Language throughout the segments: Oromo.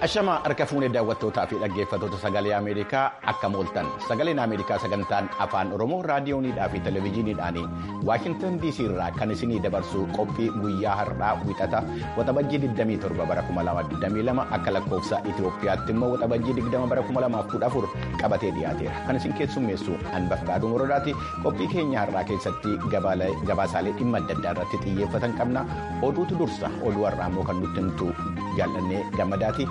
Ashamaa harka fuunee daawwattootaa fi dhaggeeffattoota sagalee Ameerikaa akka mooltan sagaleen Ameerikaa sagantaan afaan Oromoo raadiyooniidhaa fi televezyiiniidhaan Waashintan DC irraa kan isinii dabarsu qophii guyyaa har'aa wixata waxabajjii 27 bara 2022 akka lakkoofsa Itoophiyaatti immoo waxabajjii 20 bara 2014 qabatee dhiyaateera. Kan isin keessummeessu Anbafqaaduu Morodaati. Qophii keenya har'aa keessatti gabaasaalee dhimma adda addaa irratti xiyyeeffatan qabna. Oduutu dursa oduu har'aa immoo kan nutti himtu jaallannee gammadaati.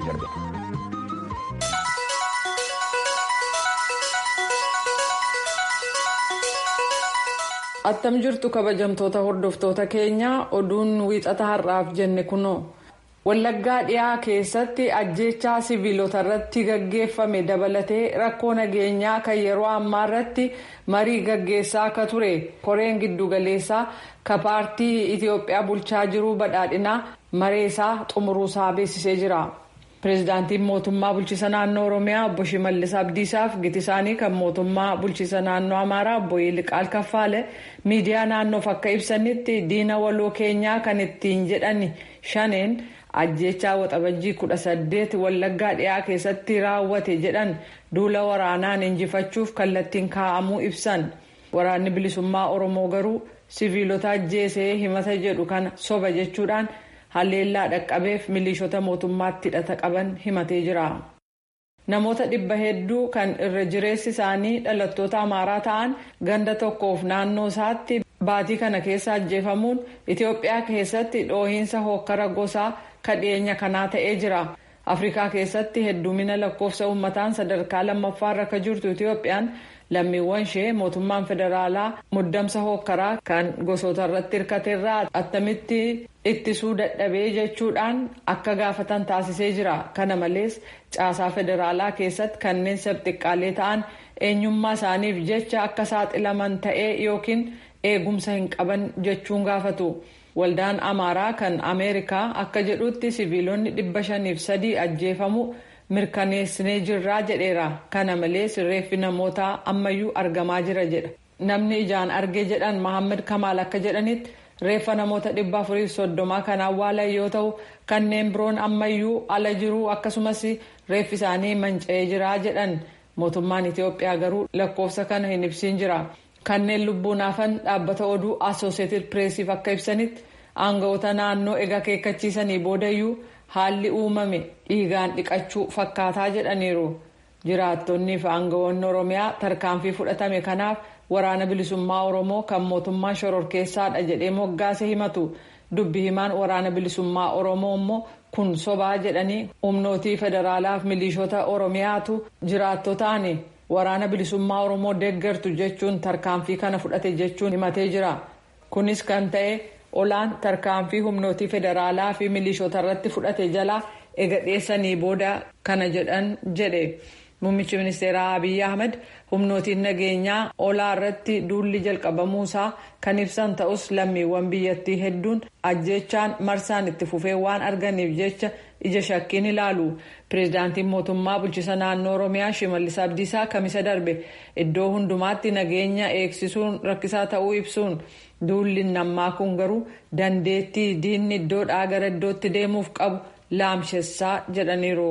attam jirtu kabajamtoota hordoftoota keenyaa oduun wiixata har'aaf jenne kunoo wallaggaa dhiyaa keessatti ajjeechaa siviilota irratti gaggeeffame dabalatee rakkoo nageenyaa kan yeroo ammaa irratti marii gaggeessaa akka ture koreen giddugaleessaa ka paartii itiyoophiyaa bulchaa jiruu badhaadhinaa mareesaa xumuruusaa beeksisee jira. pireezidaantiin mootummaa bulchiisa naannoo oromiyaa obbo shimallis abdiisaaf giti isaanii kan mootummaa bulchiisa naannoo amaaraa obbo yiliqaal kaffaale miidiyaa naannoof akka ibsanitti diina waloo keenyaa kan ittiin jedhan shaneen ajjeechaa waxabajjii kudha saddeet wallaggaa dhiyaa keessatti raawwate jedhan duula waraanaan injifachuuf kallattiin kaa'amuu ibsan waraanni bilisummaa oromoo garuu siviilota ajjeesee himata jedhu kana soba jechuudhaan. halleellaa dhaqqabeef milishoota mootummaatti hidhata qaban himatee jira. namoota dhibba hedduu kan irra jireessi isaanii dhalattoota amaaraa ta'an ganda tokkoof naannoo isaatti baatii kana keessa ajjeefamuun itiyoophiyaa keessatti dhoohiinsa hokkara gosaa kadhiyeenya kanaa ta'ee jira. afrikaa keessatti heddumina lakkoofsa uummataan sadarkaa lammaffaarra akka jirtu itiyoophiyaan lammiiwwan ishee mootummaan federaalaa muddamsa hokkaraa kan gosoota irratti hirkateerraa attamitti ittisuu dadhabee jechuudhaan akka gaafatan taasisee jira kana malees caasaa federaalaa keessatti kanneen sabxiqqaalee ta'an eenyummaa isaaniif jecha akka saaxilaman ta'ee yookiin eegumsa hin qaban jechuun gaafatu. waldaan amaaraa kan ameerikaa akka jedhutti siviilonni dhibba shaniif sadii ajjeefamu mirkaneessinee jirraa jedheera kana malees reeffi namootaa ammayyuu argamaa jira jedha namni ijaan arge jedhan mohaammed kamaal akka jedhanitti reeffa namoota dhibba afurii soddomaa kan awwaalan yoo ta'u kanneen biroon ammayyuu ala jiruu akkasumas reeffi isaanii manca'ee jiraa jedhan mootummaan itiyoophiyaa garuu lakkoofsa kana hin ibsiin jira. kanneen lubbuun hafan dhaabbata oduu asooseeted pireesiif akka ibsanitti aangawoota naannoo egaa keekkachiisanii boodayyuu haalli uumame dhiigaan dhiqachuu fakkaataa jedhaniiru jiraattonnii fi aangawoonni oromiyaa tarkaanfii fudhatame kanaaf waraana bilisummaa oromoo kan mootummaa shororkeessaadha jedhee moggaase himatu dubbi himaan waraana bilisummaa oromoo immoo kun sobaa jedhanii humnootii federaalaaf milishoota oromiyaatu jiraattotaani. waraana bilisummaa oromoo deeggartu jechuun tarkaanfii kana fudhate jechuun himatee jira kunis kan ta'e olaan tarkaanfii humnootii federaalaa fi milishoota irratti fudhate jalaa ega dhiyeessanii booda kana jedhan jedhe muummichi ministeeraa abiy ahmed humnootiin nageenyaa olaa irratti duulli jalqabamuusaa kan ibsan ta'us lammiiwwan biyyattii hedduun ajjeechaan marsaan itti fufee waan arganiif jecha ija shakkiin ilaalu pireezidaantiin mootummaa bulchiisa naannoo oromiyaa shimallis abdiisaa kamisa darbe iddoo hundumaatti nageenya eegsisuun rakkisaa ta'uu ibsuun duulli nammaa kun garuu dandeettii diinni iddoodhaa gara iddootti deemuuf qabu laamshessaa jedhaniiru.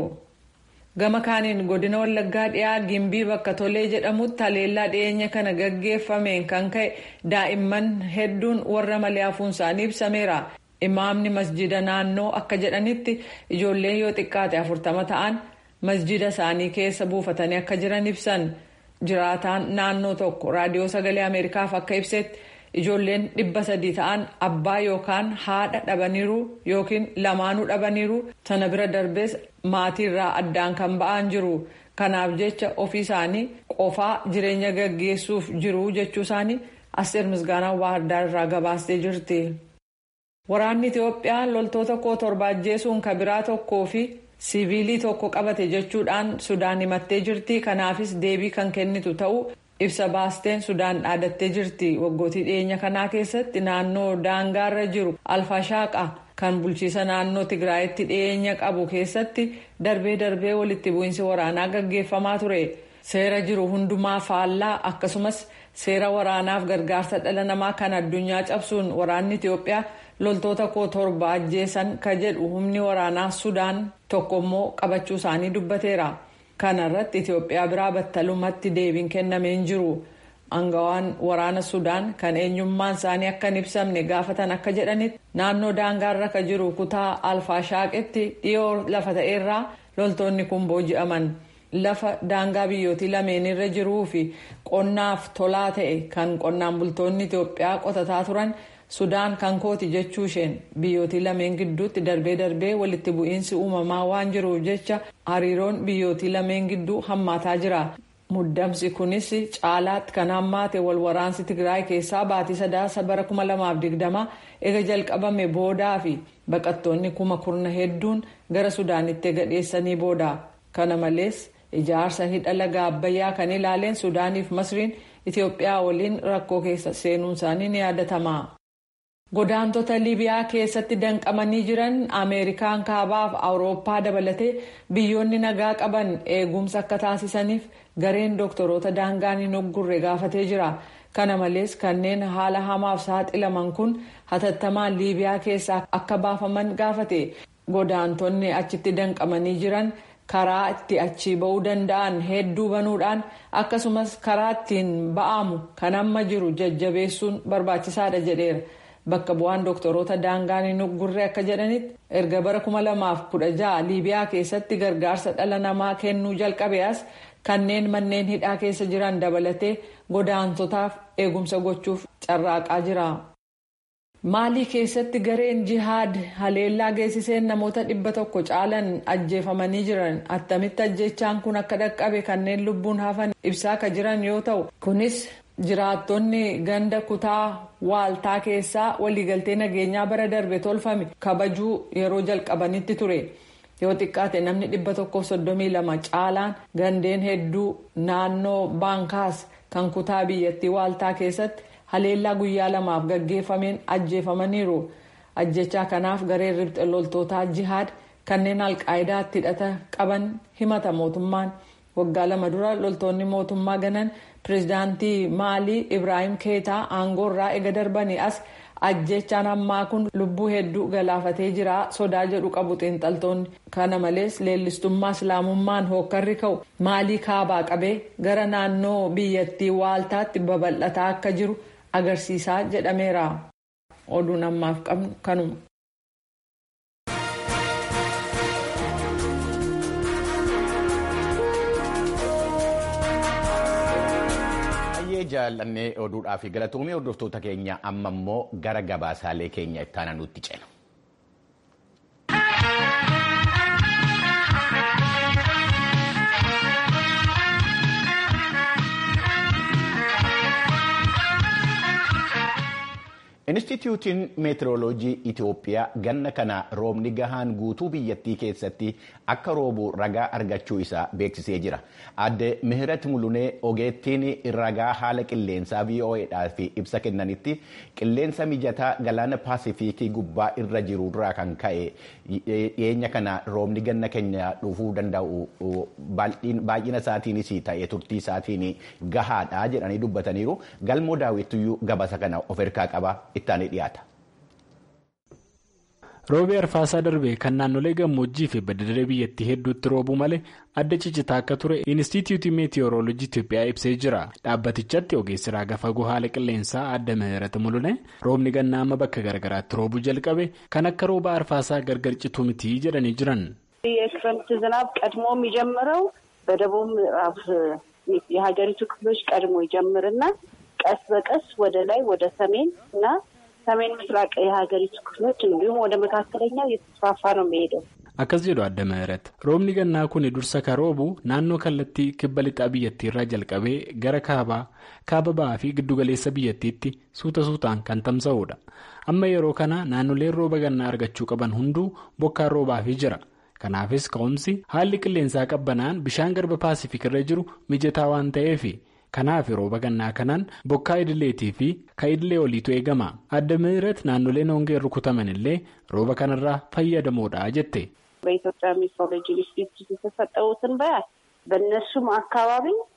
gama kaaniin godina wallaggaa dhiyaa gimbii bakka tolee jedhamutti haleellaa dhiyeenya kana gaggeeffameen kan ka'e daa'imman hedduun warra malee hafuun isaanii ibsameera. imaamni masjida naannoo akka jedhanitti ijoolleen yoo xiqqaate afurtama ta'an masjida isaanii keessa buufatanii akka jiran ibsan jiraataan naannoo tokko raadiyoo sagalee ameerikaaf akka ibsetti ijoolleen dhibba sadii ta'an abbaa yookaan haadha dhabaniiru yookiin lamaanuu dhabaniiru sana bira darbees maatiirraa addaan kan ba'an jiru kanaaf jecha ofii isaanii qofaa jireenya gaggeessuuf jiru jechuu isaanii asteer misgaanaa baahirdaar irraa gabaastee jirti. waraanni itiyoophiyaa loltoota koo torba ajjeesuun kabiraa tokkoo fi siviilii tokko qabate jechuudhaan sudaan himattee jirti kanaafis deebii kan kennitu ta'uu ibsa baasteen sudaan dhaadattee jirti waggootii dhiyeenya kanaa keessatti naannoo daangaarra jiru alfaashaaqa kan bulchiisa naannoo tigraayitti dhiyeenya qabu keessatti darbee darbee walitti bu'iinsi waraanaa gaggeeffamaa ture seera jiru hundumaa faallaa akkasumas seera waraanaaf gargaarsa dhala namaa kan addunyaa cabsuun waraanni itiyoophiyaa loltoota koo torba ajjeesan ka jedhu humni waraanaa sudaan tokko immoo qabachuu isaanii dubbateera kana irratti itiyoophiyaa biraa battalumatti deebiin kennamee hin jiru angawaan waraana sudaan kan eenyummaan isaanii akka hin ibsamne gaafatan akka jedhanitti naannoo daangaarra ka jiru kutaa alfaashaaqitti dhiyoo lafa ta'eerraa loltoonni kun booji'aman lafa daangaa biyyootii lameenirra jiruu fi qonnaaf tolaa ta'e kan qonnaan bultoonni itiyoophiyaa qotataa turan sudaan kan kooti jechuu isheen biyyootii lameen gidduutti darbee darbee walitti bu'iinsi uumamaa waan jiruuf jecha hariiroon biyyootii lameen gidduu hammaataa jira. muddamsi kunis caalaatti kan hammaate wal waraansi tigraay keessaa baatii sadaasa bara 2020 ega jalqabame boodaa fi baqattoonni kuma kurna hedduun gara sudaanitti gadheessanii booda kana malees ijaarsa hidha laga abbayyaa kan ilaaleen sudaaniif masriin itiyoophiyaa waliin rakkoo keessa seenuun isaanii ni yaadatama. godaantota liibiyaa keessatti danqamanii jiran ameerikaan kaabaaf awurooppaa dabalatee biyyoonni nagaa qaban eegumsa akka taasisaniif gareen dooktoroota daangaan hin oggurre gaafatee jira kana malees kanneen haala hamaaf saaxilaman kun hatattamaan liibiyaa keessaa akka baafaman gaafate godaantonni achitti danqamanii jiran karaa itti achii ba'uu danda'an hedduu banuudhaan akkasumas karaa ittiin ba'amu kan amma jiru jajjabeessuun barbaachisaadha jedheera. bakka bu'aan dooktoroota daangaan hin oggurre akka jedhanitti erga bara 2016 liibiyaa keessatti gargaarsa dhala namaa kennuu jalqabe as kanneen manneen hidhaa keessa jiran dabalatee godaantotaaf eegumsa gochuuf carraaqaa jira. maalii keessatti gareen jihaad haleellaa geessiseen namoota dhibba tokko caalan ajjeefamanii jiran attamitti ajjechaan kun akka dhaqqabe kanneen lubbuun hafan ibsaa ka jiran yoo ta'u kunis. jiraattonni ganda kutaa waaltaa keessaa waliigaltee nageenyaa bara darbe tolfame kabajuu yeroo jalqabanitti ture yoo xiqqaate namni dhibba tokkoof soddomii lama caalaan gandeen hedduu naannoo baankaas kan kutaa biyyattii waaltaa keessatti haleellaa guyyaa lamaaf gaggeeffameen ajjeefamaniiru ajjechaa kanaaf gareen ribxe loltootaa jihaad kanneen alqaayidaatti hidhata qaban himata mootummaan waggaa lama dura loltoonni mootummaa ganan pireezidaantii maalii ibraahim keetaa aangoorraa ega darbanii as ajjechaan ammaa kun lubbuu hedduu galaafatee jira sodaa jedhu qabu xiinxaltoonni kana malees leellistummaa islaamummaan hookkarri ka'u maalii kaabaa qabee gara naannoo biyyattii waaltaatti babal'ataa akka jiru agarsiisaa jedhameera oduun ammaaf qabnu kanuma. jaallannee oduudhaa fi galatoomii hordoftoota keenya amma immoo gara gabaasaalee keenya itti aanutti ceena. Inistituutiin meetirooloojii Itoophiyaa ganna kana roobni gahaan guutuu biyyattii keessatti akka roobu ragaa argachuu isaa beeksisee jira. Aadde Mihirat Mulunee ogeettiin ragaa haala qilleensaa VOAdhaaf ibsa kennanitti qilleensa mijataa galaana paasifiikii gubbaa irra jirurraa kan ka'e dhiyeenya kana roobni ganna keenya dhufuu danda'u baay'ina isaatiinis ta'e turtii isaatiin gahaadha jedhanii dubbataniiru. Galmoo daawwittuyyuu gabasa kana of harkaa qaba. ittaanii dhiyaata. Roobii arfaasaa darbee kan naannolee gammoojjii fi badda-daree biyyattii hedduutti roobuu malee adda cicitaa akka ture Inistituutii Meetiyooroolojii Itoophiyaa ibsee jira. Dhaabbatichatti ogeessi raagaa fagoo haala qilleensaa adda Mihirat Mulunee roobni gannaa amma bakka garaagaraatti roobuu jalqabe kan akka rooba arfaasaa gargar citu miti jedhanii jiran. የክረምት ዝናብ ቀድሞ የሚጀምረው በደቡብ ምዕራብ የሀገሪቱ ክፍሎች ቀድሞ ይጀምርና ቀስ በቀስ ወደ ላይ ወደ ሰሜን እና ሰሜን ምስራቅ የሀገሪቱ ክፍሎች እንዲሁም ወደ መካከለኛው እየተስፋፋ ነው የሚሄደው። akkas jedhu adda Mihirat roobni gannaa kun dursa kan roobu naannoo kallattii kibba lixaa biyyattii irraa jalqabee gara kaabaa kaaba ba'aa fi giddugaleessa biyyattiitti suuta suutaan kan tamsa'udha amma yeroo kana naannoleen rooba gannaa argachuu qaban hunduu bokkaan roobaafii jira kanaafis ka'umsi haalli qilleensaa qabbanaan bishaan garba paasifik irra jiru mijataa waan ta'eefi. kanaaf rooba gannaa kanaan bokkaa idileetii fi ka idilee oliitu eegama adda mihirat naannoleen hongeen rukutaman illee rooba kanarraa fayyadamoodha jette. በኢትዮጵያ ሜትሮሎጂ ኢንስቲትዩት የተሰጠው ትንበያ በእነሱም አካባቢ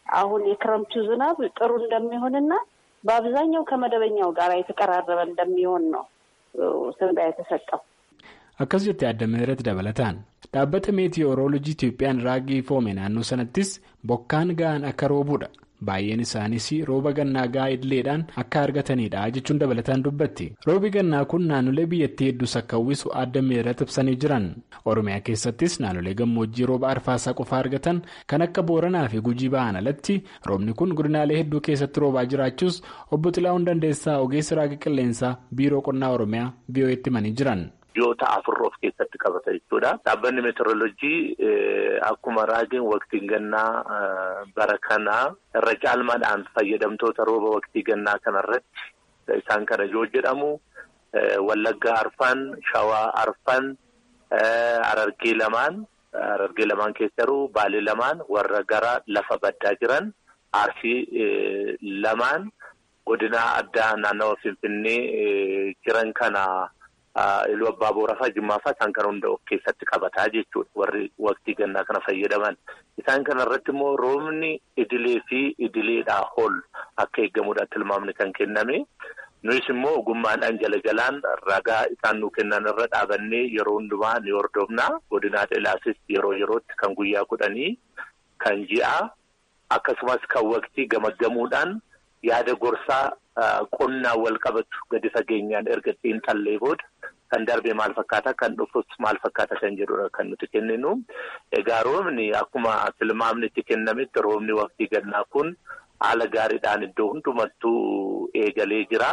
አሁን የክረምቱ ዝናብ ጥሩ እንደሚሆንና በአብዛኛው ከመደበኛው ጋር የተቀራረበ እንደሚሆን ነው ትንበያ የተሰጠው። akkas jettee adda ምህረት dabalataan dhaabbata meetiyooroolojii Itiyoophiyaan raagii foome naannoo sanattis bokkaan ga'an akka roobuudha baay'een isaanis rooba gannaa ga'aa idileedhaan akka argatanidha jechuun dabalataan dubbatti roobi gannaa kun naannolee biyyattii hedduus akka uwwisu adda ምህረት ibsanii jiran oromiyaa keessattis naannolee gammoojjii rooba arfaasaa qofa argatan kan akka booranaa fi gujii ba'an alatti roobni kun godinaalee hedduu keessatti roobaa jiraachuus obbo Xilaa'uun Dandeessaa ogeessi raagii qilleensaa biiroo qonnaa oromiyaa biyyoo'etti himanii jiran. Biyyoota afur of keessatti qabata jechuudha. Dhaabbanni meteoroloojii akkuma raagiin waqtiin gannaa bara kanaa irra caalmaadhaan fayyadamtoota rooba waqtii gannaa kanarratti isaan kana yoo jedhamu Wallaggaa Arfan, Shawaa Arfan, Harargee lamaan, Harargee lamaan keessa jiru Baalee lamaan warra gara lafa baddaa jiran Arsii lamaan godina addaa naannawa Finfinnee jiran kana. Iluu abbaa boorafaa jimmaafaa isaan kana hunda of keessatti qabataa jechuudha warri waqtii gannaa kana fayyadaman isaan kana irratti immoo roobni idilee fi idileedhaa ol akka eegamudha tilmaamni kan kenname nuyis immoo ogummaadhaan jala jalaan ragaa isaan nu kennan irra dhaabannee yeroo hundumaa ni hordofna godinaa ilaasis yeroo yerootti kan guyyaa kudhanii kan ji'a akkasumas kan waqtii gamaggamuudhaan yaada gorsaa. Qonnaan wal qabatu gadi fageenyaan erga xiinxallee booda kan darbe maal fakkaata kan dhufus maal fakkaata kan jedhudha kan nuti kenninu. Egaa roobni akkuma tilmaamni itti kennametti roobni waqtii gannaa kun haala gaariidhaan iddoo hundumattuu eegalee jira.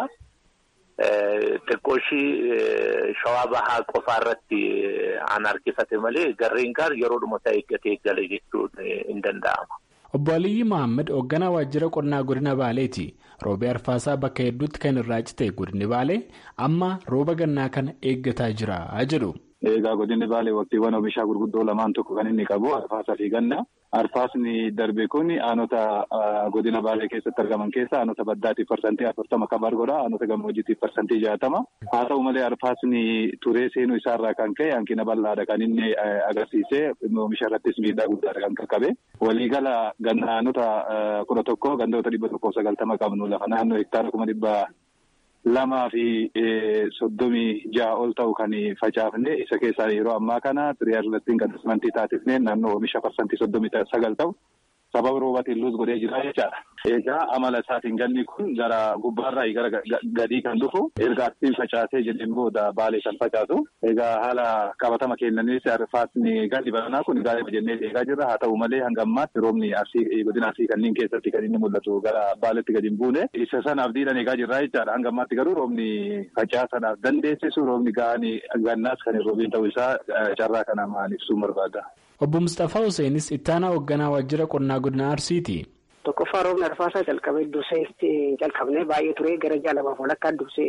Xiqqooshii shawaa bahaa qofaa irratti aan harkifate malee garreen kaan yeroodhuma isaa eeggatee eegale jechuun hin danda'ama. Obbo Aliyyi Mohaammed hoogganaa waajjira qonnaa godina Baaleeti. Roobee arfaasaa bakka hedduutti kan irraa cite godinni Baalee amma rooba gannaa kana eeggataa jira jedhu. Egaa godinni Baalee waqtiiwwan oomishaa gurguddoo lamaan tokko kan inni qabu arfaasaa fi ganna. Arfaasni darbe kun aanota godina Baalee keessatti argaman keessa aanota baddaatiif parsantii afurtama kan argodha. Aanota gammoojjiitiif parsantii jaatama. Haa ta'u malee arfaasni turee seenuu isaarraa kan ka'e hanqina bal'aadha kan inni agarsiise oomisha irrattis miidhaa guddaadha kan qaqqabe. Waliigala aanota kudha tokko gandoota dhibba tokkoof sagaltama qabnu lafa naannoo hektaara kuma dhibba lamaa fi soddomii ja'a ol ta'u kan facaafne isa keessaa yeroo ammaa kana tiriyaarlattiin qadasmantii taasifnee naannoo oomisha parsantii soddomii sagal ta'u sababa roobatiin luus godhee jira jechaadha. Egaa amala isaatiin ganni kun gara gubbaarraa gara gadii kan dhufu erga asiin facaasee jedheen booda baalee kan facaasu. Egaa haala qabatama kennanis arfaasni ganni baranaa kun gaariidha jennee eegaa jirra. Haa ta'u malee hanga ammaatti roobni arsii godina arsii kanneen keessatti kan inni mul'atu gara baaleetti gadi hin buune. Isa sana abdiidhaan eegaa jirra jechaadha. Hanga ammaatti garuu roobni facaasanaaf dandeessisu roobni ga'anii gannaas kan hin roobiin ta'uu isaa carraa kana maal ibsuu barbaada. Obbo Mustaphaa Huseenis ittaanaa hoogganaa waajjira qonnaa godina Arsiiti. Tokkoffaa roobni arfaasaa calqabee dursee calqabnee baay'ee ture gara ji'a lamaaf walakkaa dursee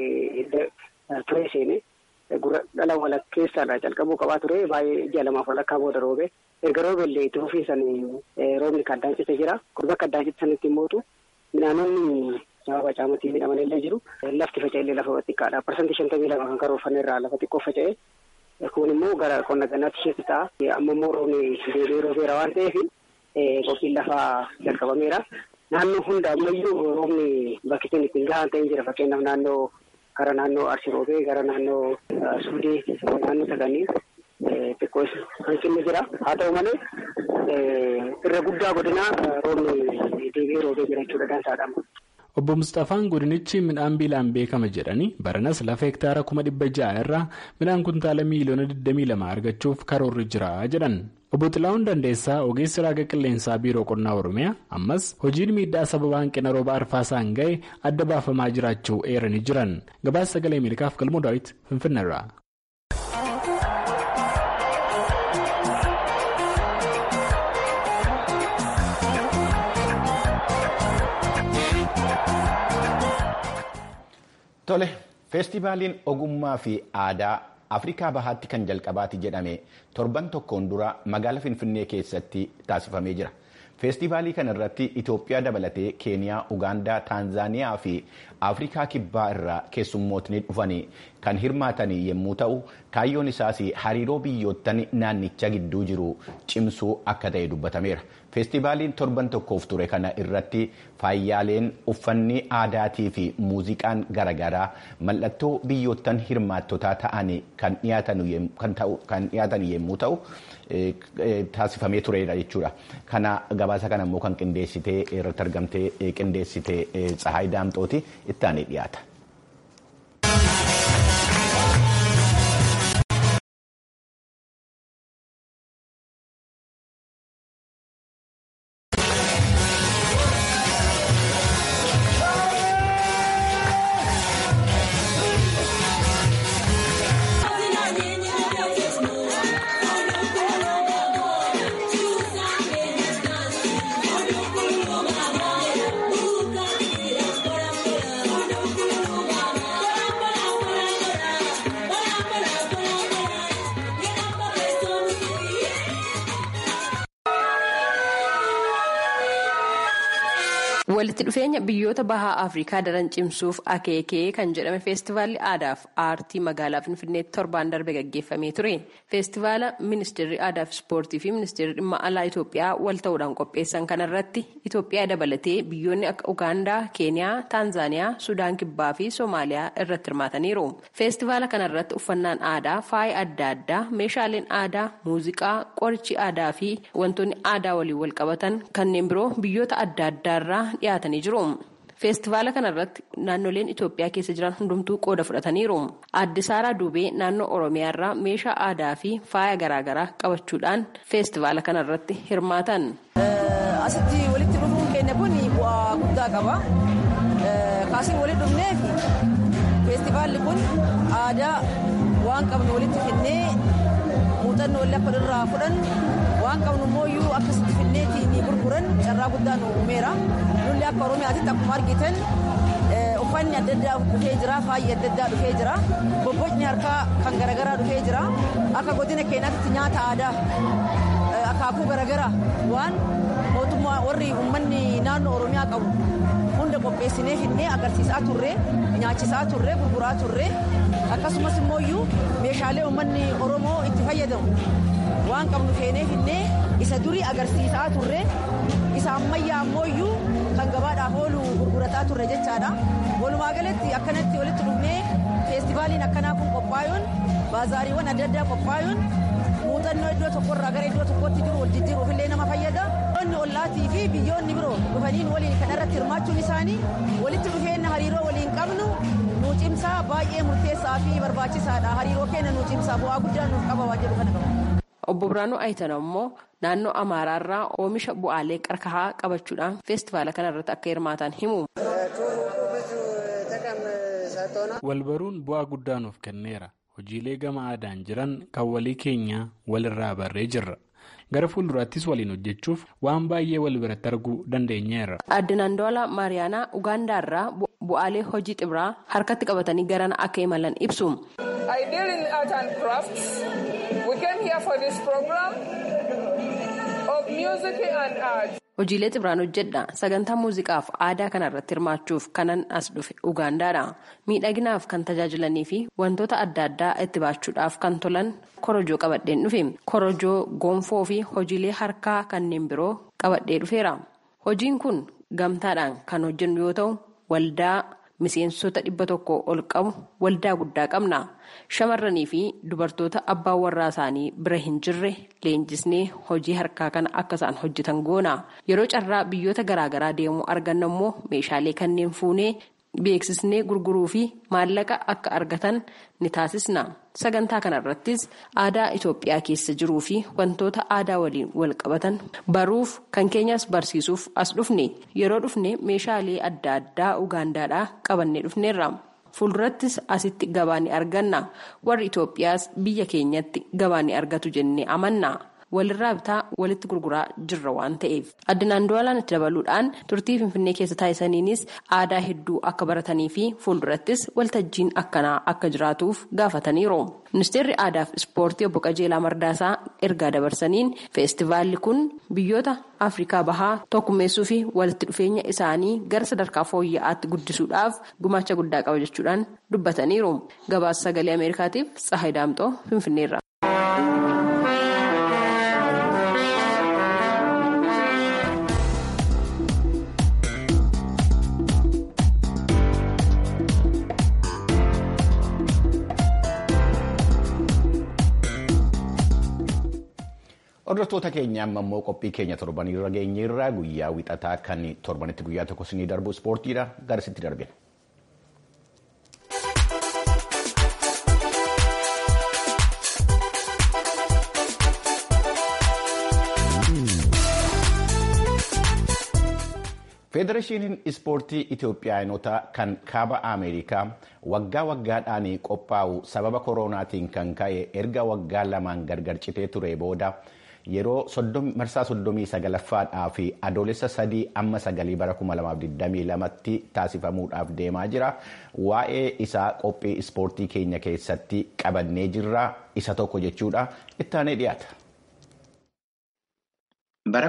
ture seene gurra dhala walakkeessaadha calqabuu qabaa ture baay'ee ji'a lamaaf walakkaa booda roobe erga roobeellee itti fufiisan roobni kaddaan cite jira gurba kaddaan cite sanitti mootu midhaanonni sababa caamutii midhaman illee jiru lafti faca'e illee lafa xiqqaadha parsantii shantamii lama kan karoorfanne irraa lafa xiqqoo faca'e. Kun immoo gara qonna gannaatti isheetti ta'a. Amma immoo roobni deebi'ee roobeera waan ta'eef qophiin lafaa jalqabameera. Naannoo hunda ammayyuu roobni bakki ittiin ittiin gahaan ta'ee jira. Fakkeenyaaf naannoo gara naannoo Arsii roobee gara naannoo Suudee naannoo saganii xiqqoo hanqinni jira. Haa ta'u malee irra guddaa godinaa roobni deebi'ee roobee jira jechuudha dansaadha. Obbo Mustafaan godinichi midhaan biilaan beekama jedhanii baranas lafa hektaara kuma dhibba ja'a irraa midhaan kuntaala miiliyoona 22 argachuuf karoorri jira jedhan. Obbo Xilaa'uun Dandeessaa ogeessi raaga qilleensaa biiroo qonnaa Oromiyaa ammas hojiin miidhaa sababa hanqina rooba arfaasaan ga'e adda baafamaa jiraachuu eeranii jiran. Gabaasa sagalee Ameerikaaf galmoo daawwiti Finfinneerraa. Tole, feestivaaliin ogummaa fi aadaa Afrikaa Bahaatti kan jalqabaati jedhame torban tokkoon dura magaala Finfinnee keessatti taasifamee jira. feestivaalii kana irratti itoophiyaa dabalatee keeniyaa ugaandaa taanzaaniyaa fi afrikaa kibbaa irraa keessummootni dhufanii kan hirmaatan yommuu ta'u kaayyoon isaas hariiroo biyyoottan naannicha gidduu jiru cimsuu akka ta'e dubbatameera feestivaaliin torban tokkoof ture kana irratti faayyaaleen uffanni aadaatii fi muuziqaan garaagaraa mallattoo biyyoottan hirmaattotaa ta'an kan dhiyaatan yommuu ta'u taasifamee tureera jechuudha kana gabaasa kana immoo kan qindeessitee irratti argamtee qindeessitee tsahaay daamxooti itti aanee dhiyaata. walitti dhufeenya biyyoota bahaa afrikaa daran cimsuuf akeekee kan jedhame feestivaalli aadaaf aartii magaalaa finfinneetti torbaan darbe gaggeeffamee ture feestivaala ministeerri aadaaf ispoortii fi ministeerri dhimma alaa itoophiyaa wal ta'uudhaan qopheessan kanarratti itoophiyaa dabalatee biyyoonni akka ugaandaa keeniyaa taanzaaniyaa sudaan kibbaa fi soomaaliyaa irratti hirmaataniiru feestivaala kanarratti uffannaan aadaa faaya adda addaa meeshaaleen aadaa muuziqaa qorichi aadaa fi wantoonni aadaa waliin wal qabatan kanneen biroo biyyoota adda addaarraa dhiyaatanii jiru. feestivaala kanarratti naannoleen itoophiyaa keessa jiran hundumtuu qooda fudhataniiru aadde saaraa duubee naannoo oromiyaarraa meeshaa aadaa fi faaya garaagaraa qabachuudhaan feestivaala kanarratti hirmaatan. asitti walitti dhufuun keenya kun bu'aa guddaa qaba kaasiin walitti dhufneef feestivaalli kun aadaa waan qabnu walitti finnee muuxannoo illee akka irraa fudhannu waan qabnu immoo akkasitti finneetiin gurguran carraa guddaa nu uumeera nulli akka oromiyaatitti akkuma argitan uffanni adda addaa dhufee jira faayyi adda addaa dhufee jira bobbocni harkaa kan garaagaraa dhufee jira akka godina keenyaatti nyaata aadaa akaakuu garaagaraa waan mootummaa warri uummanni naannoo oromiyaa qabu hunda qopheessinee finnee agarsiisaa turre nyaachisaa turre gurguraa turre akkasumas immoo meeshaalee uummanni oromoo itti fayyadamu waan qabnu feenee finnee isa durii agarsiisaa turre isa ammayyaa ammoo kan gabaadhaaf oolu gurgurataa turre jechaadha walumaa galatti akkanatti walitti dhufnee feestivaaliin akkanaa kun qophaa'uun baazaariiwwan adda addaa qophaa'uun muuxannoo iddoo tokkorraa gara iddoo tokkotti jiru wal jijjiiruuf illee nama fayyada. biyyoonni ollaatii fi biyyoonni biroo dhufaniin waliin kan irratti hirmaachuun isaanii walitti dhufeenya hariiroo waliin qabnu nuu cimsaa baay'ee murteessaa fi barbaachisaadha hariiroo keenya nuu cimsaa bu'aa guddaa nuuf qaba waan jedhu kana qaba. Obbo Biraanuu Ayitana immoo naannoo Amaaraarraa oomisha bu'aalee qarkahaa qabachuudhaan feestivaala kanarratti akka hirmaatan himu. Walbaruun bu'aa guddaa nuuf kenneera. Hojiilee gama aadaan jiran kan walii keenya walirraa barree jirra. Gara fuulduraattis waliin hojjechuuf waan baay'ee wal biratti arguu dandeenyeerra. Aadde Naandoolaa Maariyaanaa Ugaandaarraa bu'aalee hojii xibraa harkatti qabatanii garana akka imalan ibsu. Hojiilee xibraan hojjedha sagantaa muuziqaaf aadaa kanarratti hirmaachuuf kanan as dhufe ugaandaadha miidhaginaaf kan tajaajilanii fi wantoota adda addaa itti baachuudhaaf kan tolan korojoo qabadheen dhufe korojoo gonfoo fi hojiilee harkaa kanneen biroo qabadhee dhufeera hojiin kun gamtaadhaan kan hojjennu yoo ta'u waldaa miseensota dhibba tokko ol qabu waldaa guddaa qabna shamarranii fi dubartoota abbaan warraa isaanii bira hin jirre leenjisnee hojii harkaa kana akka isaan hojjetan goona yeroo carraa biyyoota garaagaraa deemuu arganna immoo meeshaalee kanneen fuunee beeksisnee gurguruu fi maallaqa akka argatan ni taasisna sagantaa kanarrattis aadaa itoophiyaa keessa jiruu fi wantoota aadaa waliin wal qabatan baruuf kan keenyas barsiisuuf as dhufne yeroo dhufne meeshaalee adda addaa ugaandaadhaa qabannee dhufneerra fuuldurattis asitti gabaa ni arganna warri itoophiyaas biyya keenyatti gabaa ni argatu jennee amanna walirraa bitaa walitti gurguraa jirra waan ta'eef addunaan du'alaan itti dabaluudhaan turtii finfinnee keessa taasisaniinis aadaa hedduu akka baratanii fi fuuldurattis waltajjiin akkanaa akka jiraatuuf gaafataniiru. ministeerri aadaa fi ispoortii obbo qajeelaa mardaasaa ergaa dabarsaniin feestivaalli kun biyyoota afrikaa bahaa tokkummeessuu fi walitti dhufeenya isaanii gara sadarkaa fooyya'aatti guddisuudhaaf gumaacha guddaa qaba jechuudhaan dubbataniiru gabaasa sagalee ameerikaatiif tsahay daamxoo finfinneerra. Hordoftoota keenya amma immoo qophii keenya torbanirra geenyeerra guyyaa wixataa kan torbanitti guyyaa tokko sinii darbu ispoortiidha garasitti darbina. Federeeshiniin ispoortii Itoophiyaanota kan kaaba Ameerikaa waggaa waggaadhaan qophaa'u sababa koronaatiin kan ka'e erga waggaa lamaan gargar citee ture booda yeroo marsaa soddomii sagalaffaadhaa fi adoolessa sadii amma sagalii bara 2022tti taasifamuudhaaf deemaa jira. Waa'ee isaa qophii ispoortii keenya keessatti qabannee jirra. Isa tokko jechuudha. Ittaanee dhiyaata. Bara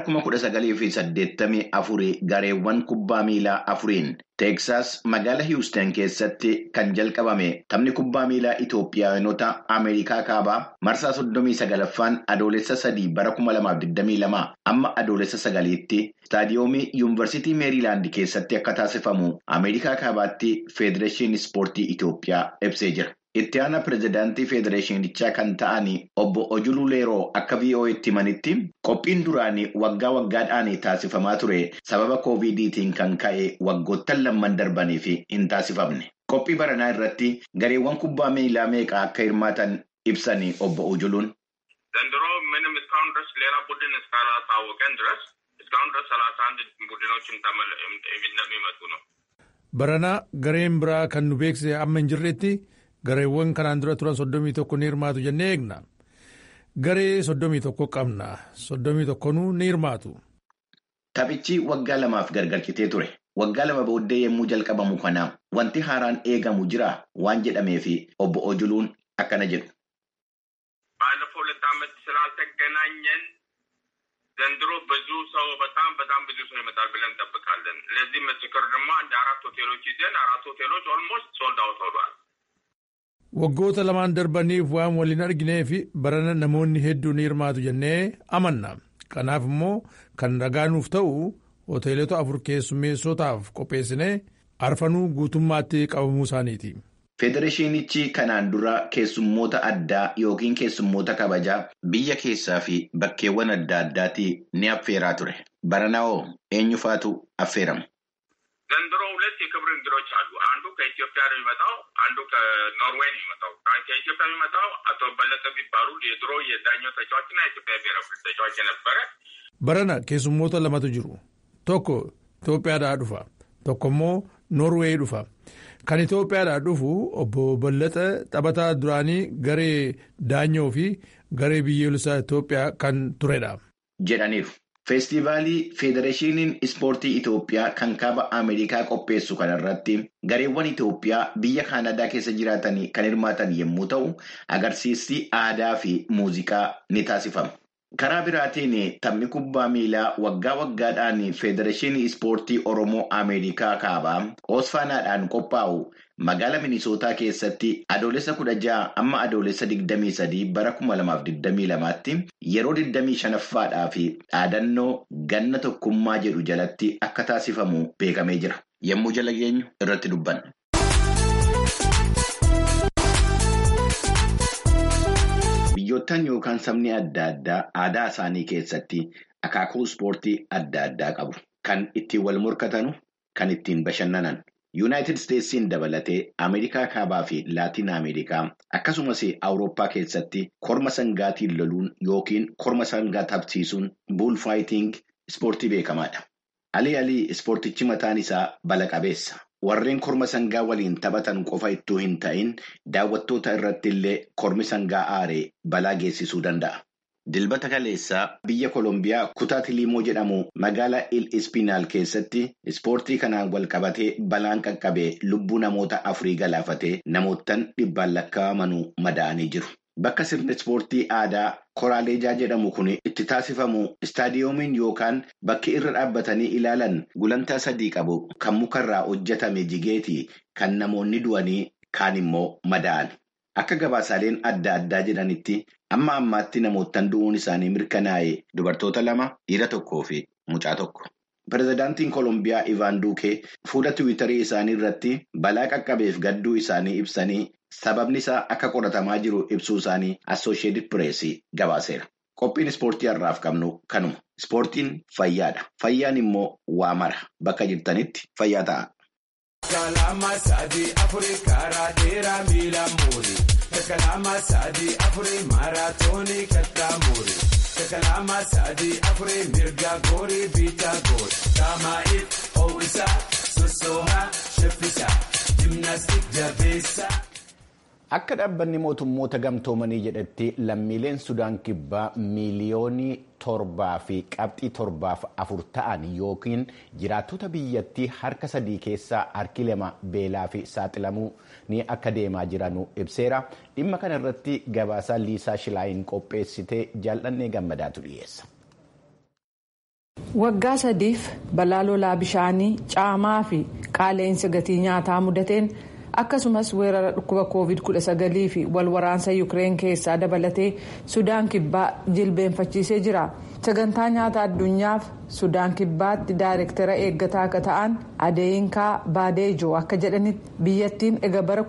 1984 gareewwan kubbaa miilaa afuriin Teeksaas magaalaa Hiwustan keessatti kan jalqabame taphni kubbaa miilaa Itoophiyaanota Ameerikaa kaabaa marsaa 39ffaan adoolessa sadii bara 2022 amma adoolessa sagaliitti istaadiyoomii yuunivarsiitii meeriilaand keessatti akka taasifamu Ameerikaa kaabaatti Federeeshinii Ispoortii Itoophiyaa ibsee jira. Itti aanaa pirezidaantii Federeeshinichaa kan ta'an obbo Ojuluu Leeroo akka VOA'tti himanitti qophiin duraanii waggaa waggaadhaan taasifamaa ture sababa koovidiitiin kan ka'e waggoottan lamman darbanii fi hin taasifamne. Qophii baranaa irratti gareewwan kubbaa miilaa meeqa akka hirmaatan ibsanii obbo Ojuluun. ዘንድሮ ምንም እስካሁን ድረስ ሌላ ቡድን እስካላሳወቀን ድረስ እስካሁን ድረስ ሰላሳ አንድ ቡድኖች እንደሚመጡ ነው። Baranaa gareen biraa kan nu beeksise amma hin jirretti. Gareewwan kanaan dura turan soddomii tokko ni hirmaatu jennee eegna. Garee soddomii tokko qabna. Soddomii tokkonuu ni hirmaatu. Taphichi waggaa lamaaf gargar citee ture. Waggaa lama booddee yommuu jalqabamu kana wanti haaraan eegamu jira waan jedhameef obbo Ojuluun akkana jedhu. ባለፈው ሁለት ዓመት ስላልተገናኘን ዘንድሮ ብዙ ሰው በጣም በጣም ብዙ ሰው ይመጣል ብለን እንጠብቃለን። ለዚህ ምስክር ደግሞ አንድ አራት ሆቴሎች ይዘን አራት ሆቴሎች ኦልሞስት ሶልድ አውት ሆኗል። Waggoota lamaan darbaniif waan waliin arginee fi barana namoonni hedduun ni hirmaatu jennee amanna. Kanaaf immoo kan ragaa nuuf ta'u hoteelota afur keessummeessotaaf qopheessinee arfanuu guutummaatti qabamuu isaaniiti. Federeeshinichi kanaan dura keessummoota addaa yookiin keessummoota kabajaa biyya keessaa fi bakkeewwan adda addaatti ni affeeraa ture. Baranaa eenyufaatu affeerama? ዘንድሮ ሁለት የክብር እንግዶች አሉ። አንዱ ከኢትዮጵያ ነው የሚመጣው፣ አንዱ ከኖርዌይ ነው የሚመጣው። ከኢትዮጵያ የሚመጣው አቶ በለጠ የሚባሉ የድሮ የዳኛው ተጫዋችና የኢትዮጵያ ብሔራዊ ቡድን ተጫዋች የነበረ Barana keessummoota lamatu jiru. Tokko Itoophiyaadhaa dhufa. Tokko immoo Noorweey dhufa. Kan Itoophiyaadhaa dhufu obbo Ballaxa taphataa duraanii garee daanyoo fi garee biyyoolessaa Itoophiyaa kan turedha. jedhaniiru. Feestivaalii Federeeshiniin Ispoortii Itoophiyaa kan kaaba Ameerikaa qopheessu kanarratti gareewwan Itoophiyaa biyya Kaanadaa keessa jiraatan kan hirmaatan yommuu ta'u, agarsiisni aadaa fi muuziqaa ni taasifama. Karaa biraatiin taphni kubbaa miilaa waggaa waggaadhaan Federeeshinii Ispoortii Oromoo Ameerikaa kaabaa Oosfaanaadhaan qophaa'u magaalaa Minisootaa keessatti adoolessa kudha ja'a amma adoolessa digdamii sadii bara kuma lamaaf digdamii lamaatti yeroo digdamii shanaffaadhaa fi dhaadannoo ganna tokkummaa jedhu jalatti akka taasifamu beekamee jira. Yommuu jala geenyu irratti dubbanna. Biyyoottan yookaan sabni adda addaa aadaa isaanii keessatti akaakuu ispoortii adda addaa qabu. Kan ittiin wal morkatanu, kan ittiin bashannanan. Yuunaayitid Isteetsiin dabalatee Ameerikaa kaabaa fi Laatiin Ameerikaa akkasumas Awurooppaa keessatti korma sangaatiin loluun yookiin korma sangaa taphsiisuun buulfaayiting ispoortii beekamaadha. Alii alii ispoortichi mataan isaa bala qabeessa. Warreen korma sangaa waliin taphatan qofa ittuu hin ta'in daawwattoota irratti illee kormi sangaa aaree balaa geessisuu danda'a. Dilbata kaleessaa biyya Koolombiyaa kutaa Tiliimoo jedhamu magaalaa Il Ispinaal keessatti ispoortii kanaan wal qabatee balaan qaqqabee lubbuu namoota afurii galaafatee namoottan dhibbaan lakkaa'amanuu madaa'anii jiru. Bakka sirni ispoortii aadaa Koraaleejaa jedhamu kun itti taasifamu istaadiyoomiin yookaan bakki irra dhaabbatanii ilaalan gulantaa sadii qabu kan mukarraa hojjetame jigeetii kan namoonni du'anii kaan immoo madaa'an. Akka gabaasaaleen adda addaa jedhanitti amma ammaatti namoottan du'uun isaanii mirkanaa'e dubartoota lama dhiira tokkoo fi mucaa tokko. Pireezidaantiin Koolombiyaa Ivaan Duukee fuula tiwiitarii isaanii irratti balaa qaqqabeef gadduu isaanii ibsanii sababni isaa akka qoratamaa jiru ibsuu isaanii Assooshiyetid Pireesii gabaaseera. Qophiin ispoortii har'aaf qabnu kanuma. Ispoortiin fayyaadha. Fayyaan immoo waa mara. Bakka jirtanitti fayyaa ta'a. Kalama sadii afurii karaa dheeraa miila muuri. Kalama sadii afurii maaraatoonii kattaa muuri. Kalama sadii afurii mirga goorii biitaa goori. Taamaa'iif ho'isaa sossoohaa shaffisaa jimnaastik jabeessaa. Akka dhaabbanni mootummoota gamtoomanii jedhetti lammiileen Sudaan kibbaa miiliyoonii torbaa fi qabxii torbaaf afur ta'an yookiin jiraattota biyyattii harka sadii keessaa harki lama beelaa fi saaxilamuu ni akka deemaa jiran ibseera. Dhimma kana irratti gabaasaa Liisaa Shilaayin qopheessitee jaallannee gammadaatu dhiyeessa. Waggaa sadiif balaa lolaa bishaanii caamaa fi qaala'insa gatii nyaataa mudateen. akkasumas weerara dhukkuba covid 19 fi wal waraansa yuukireen keessaa dabalatee sudaan kibbaa jilbeenfachiisee jira sagantaa nyaata addunyaaf sudaan kibbaatti daayirektara eeggataa akka ta'an adeeyinkaa baadeejoo akka jedhanitti biyyattiin ega bara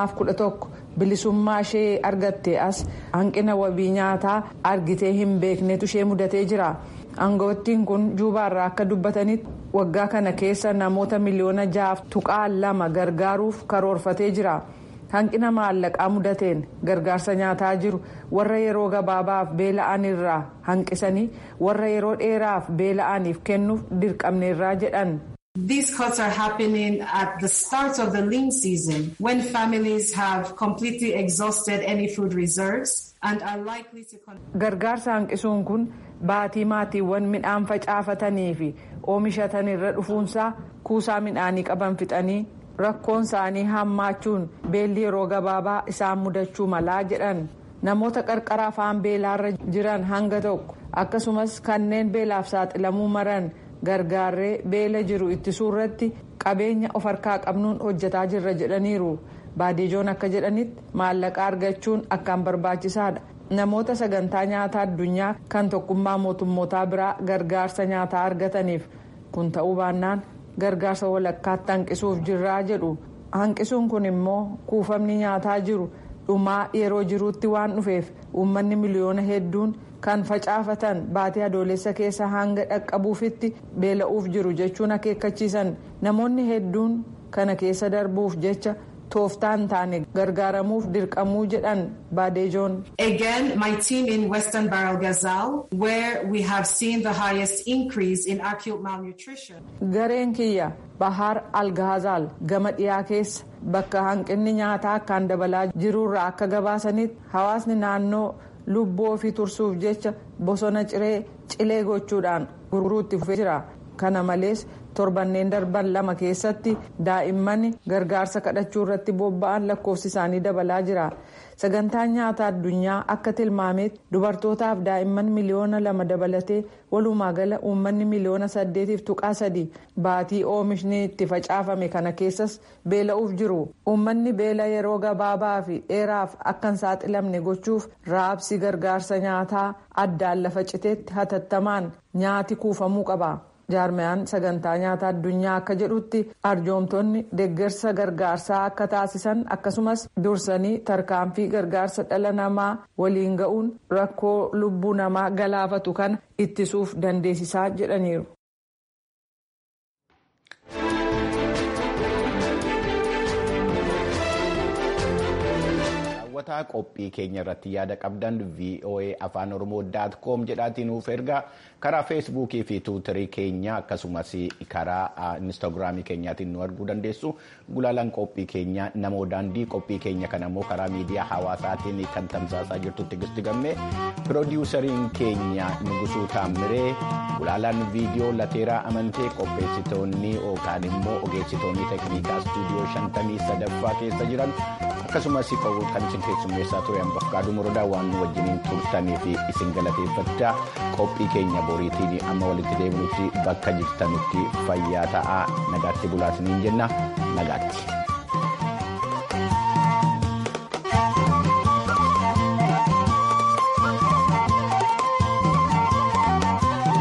2011 bilisummaa ishee argatte as hanqina wabii nyaataa argitee hin beeknetu ishee mudatee jira. aangoottiin kun juubaarraa akka dubbatanitti waggaa kana keessa namoota miliyoona jaaf tuqaa lama gargaaruuf karoorfatee jira hanqina maallaqaa mudateen gargaarsa nyaataa jiru warra yeroo gabaabaaf beela'anirraa hanqisanii warra yeroo dheeraaf beela'aniif kennuuf dirqamneerraa jedhan. These cuts are happening at the start of the lean season when families have completely exhausted any food reserves and are likely to. Gargaarsa hanqisuun kun baatii maatiiwwan midhaan facaafatanii fi oomishatan irra dhufuunsaa kuusaa midhaanii qaban fixanii rakkoon isaanii hammaachuun beelli yeroo gabaabaa isaan mudachuu malaa jedhan namoota qarqara afaan beelaarra jiran hanga tokko akkasumas kanneen beelaaf saaxilamuu maran. gargaarree beela jiru ittisuu irratti qabeenya of harkaa qabnuun hojjetaa jirra jedhaniiru baadiijoon akka jedhanitti maallaqa argachuun akkaan barbaachisaadha namoota sagantaa nyaataa addunyaa kan tokkummaa mootummootaa biraa gargaarsa nyaataa argataniif kun ta'uu baannaan gargaarsa walakkaatti hanqisuuf jirraa jedhu hanqisuun kun immoo kuufamni nyaataa jiru dhumaa yeroo jiruutti waan dhufeef uummanni miliyoona hedduun. kan facaafatan baatee adoolessa keessa hanga dhaqqabuufitti beela'uuf jiru jechuun akeekkachiisan namoonni hedduun kana keessa darbuuf jecha tooftaan taane gargaaramuuf dirqamuu jedhan baadeejoon. Again, my team in Western Barrel Gazal, where we have seen the highest increase in acute malnutrition. Gareen kiyya Bahar Algahazal gama dhiyaa keessa bakka hanqinni nyaataa akkaan dabalaa jirurraa akka gabaasanitti hawaasni naannoo. lubbuu ofii tursuuf jecha bosona ciree cilee gochuudhaan gurguruutti fufee jira kana malees torbanneen darban lama keessatti daa'imman gargaarsa kadhachuu irratti bobba'an lakkoofsi isaanii dabalaa jira sagantaan nyaata addunyaa akka tilmaametti dubartootaaf daa'imman miliyoona lama dabalatee walumaa gala uummanni miliyoona saddeetiif tuqaa sadii baatii oomishni itti facaafame kana keessas beela'uuf jiru uummanni beela yeroo gabaabaa fi dheeraaf akka hin saaxilamne gochuuf raabsi gargaarsa nyaataa addaan lafa citeetti hatattamaan nyaati kuufamuu qaba. jaarmiyaan sagantaa nyaata addunyaa akka jedhutti arjoomtonni deeggarsa gargaarsaa akka taasisan akkasumas dursanii tarkaanfii gargaarsa dhala namaa waliin ga'uun rakkoo lubbuu namaa galaafatu kana ittisuuf dandeessisaa jedhaniiru. dhaggeeffattoota qophii keenya irratti yaada qabdan voa afaan oromoo daat koom jedhaatiin nuuf ergaa karaa feesbuukii fi tuwutarii keenya akkasumas karaa instaagiraamii keenyaatiin nu arguu dandeessu gulaalaan qophii keenya namoo daandii qophii keenya kana immoo karaa miidiyaa hawaasaatiin kan tamsaasaa jirtu tigisti gammee piroodiwusariin keenya nugusuu taammiree gulaalaan viidiyoo lateeraa amantee qopheessitoonni yookaan immoo ogeessitoonni teeknikaa istuudiyoo shantamii sadaffaa keessa jiran akkasumas kan isin keessummeessaa ture hambafkaaduu morodaa waan nu wajjiniin turtanii fi isin galateeffachaa qophii keenya boriitiin amma walitti deebinutti bakka jirtanutti fayyaa ta'aa nagaatti bulaasiniin jenna nagaatti.